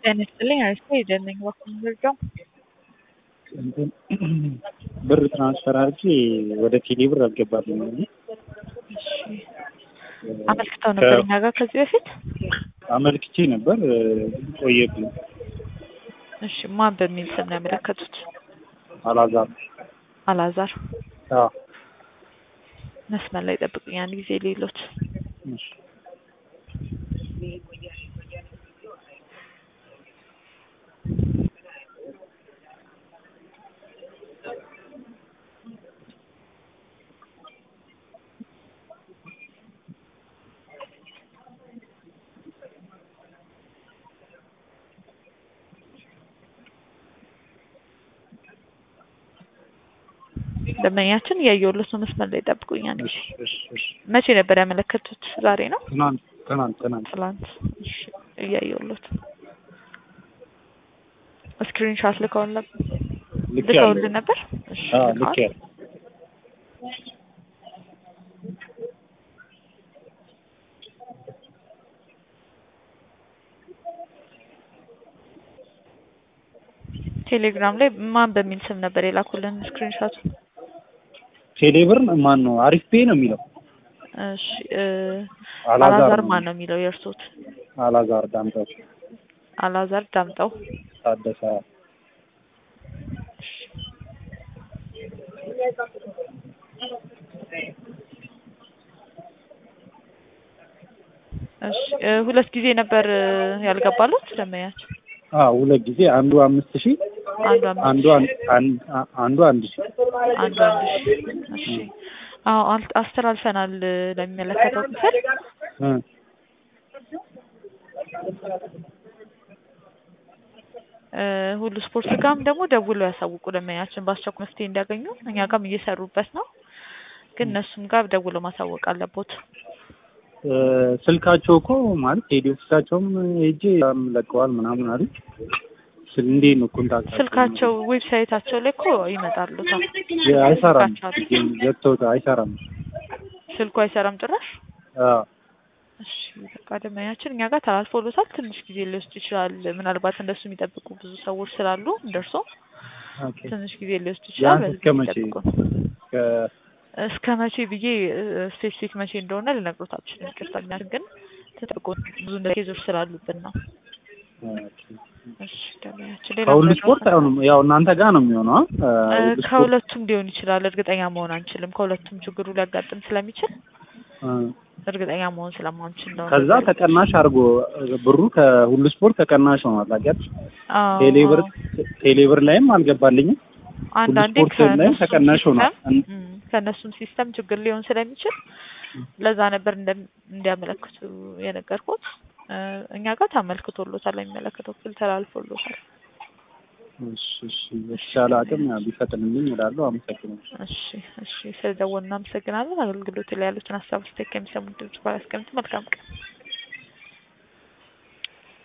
ጤና ይስጥልኝ አሪፍ ሄደን ነኝ በኩል ምርጫው እንትን ብር ትራንስፈር አድርጌ ወደ ቴሌ ብር አልገባልኝ። አመልክተው ነበር እኛ ጋር ከዚህ በፊት አመልክቼ ነበር ቆየብኝ። እሺ ማን በሚል ስም ነው ያመለከቱት? አላዛር አላዛር አዎ፣ መስመር ላይ ጠብቁኝ አንድ ጊዜ ሌሎት እሺ። ደንበኛችን እያየሁለት ነው። መስመር ላይ ጠብቁኝ አንድ ጊዜ። እሺ፣ እሺ፣ እሺ። መቼ ነበር ያመለከቱት? ዛሬ ነው? ትናንት ትናንት ትናንት ትላንት። እሺ እያየሁለት ስክሪን ሻት ልከውን ነበር ልክ ልከውልን ነበር። እሺ አዎ፣ ልክ ልከዋል። ያለ ቴሌግራም ላይ ማን በሚል ስም ነበር የላኩልን ስክሪን ሻቱ? ቴሌ ብር ማን ነው? አሪፍ ፔ ነው የሚለው እሺ እ አላዛር አላዛር ነው። ማን ነው የሚለው የእርሶት? አላዛር ዳምጠው አላዛር ዳምጠው። ታደሰ እሺ እ ሁለት ጊዜ ነበር እ ያልገባሉት ደንበኛችን? አዎ፣ ሁለት ጊዜ አንዱ አምስት ሺህ አንዱ አምስት አንዱ አንድ አንድ- አንዱ አንድ ሺህ አንዱ አንድ ሺህ እሺ አዎ አል- አስተላልፈናል እ ለሚመለከተው ክፍል እ እ ሁሉ ስፖርት ጋርም ደግሞ ደውለው ያሳውቁ ደንበኛችን በአስቸኳይ መፍትሄ እንዲያገኙ እኛ ጋርም እየሰሩበት ነው ግን እነሱም ጋር ደውለው ማሳወቅ አለቦት እ ስልካቸው እኮ ማለት ሄዲ ኦፊሳቸውም ሄጄ በጣም ለቀዋል ምናምን አሉ። ስል እንዴት ነው ኮንታክት ስልካቸው ዌብሳይታቸው ላይ እኮ ይመጣሉ ታ አይሰራም፣ ስልካቸው ዘግተውት አይሰራም። ስልኩ አይሰራም ጭራሽ አዎ እሺ በቃ ደንበኛችን እኛ ጋር ተላልፎሎታል ትንሽ ጊዜ ሊወስድ ይችላል ምናልባት እንደሱ የሚጠብቁ ብዙ ሰዎች ስላሉ እንደርሶ ኦኬ። ትንሽ ጊዜ ሊወስድ ይችላል ቢያንስ በዚህ እስከ መቼ? ይጠብቁ ከ- እስከ መቼ ብዬ ስፔሲፊክ መቼ እንደሆነ ልነግሮት አልችልም ይቅርታ እኛ ግን ተጠብቆ ብዙ እንደ ኬዞች ስላሉብን ነው ኦኬ። እሺ ደንበኛችን ሌላ ከሁሉ ምረዳው ስፖርት አይሆንም። ያው እናንተ ጋር ነው የሚሆነው። አ? እ ሁሉ ስፖርት ከሁለቱም ሊሆን ይችላል እርግጠኛ መሆን አንችልም ከሁለቱም ችግሩ ሊያጋጥም ስለሚችል እ እርግጠኛ መሆን ስለማንችል ነው ከዛ ተቀናሽ አድርጎ ብሩ ከሁሉ ስፖርት ተቀናሽ ሆኗል። አገር አዎ፣ ቴሌብር አዎ። ቴሌብር ላይም አልገባልኝም። አንዳንዴ ስፖርት ላይም ከእነሱም ተቀናሽ ሆኗል። ሲስተም እም፣ ከእነሱም ሲስተም ችግር ሊሆን ስለሚችል ለዛ ነበር እንደ- እንዲያመለክቱ የነገርኩት። እ፣ እኛ ጋር ተመልክቶሎታል፣ የሚመለከተው ክፍል ተላልፎሎታል። እሺ፣ እሺ። በተቻለ አቅም ያው ቢፈጥንልኝ እላለሁ። አመሰግናለሁ። እሺ፣ እሺ። ስለደወሉ እናመሰግናለን። አገልግሎት ላይ ያሉትን ሀሳብ ስቴክ ከሚሰሙት ድምጽ ጋር ያስቀምጡ። መልካም ቀን።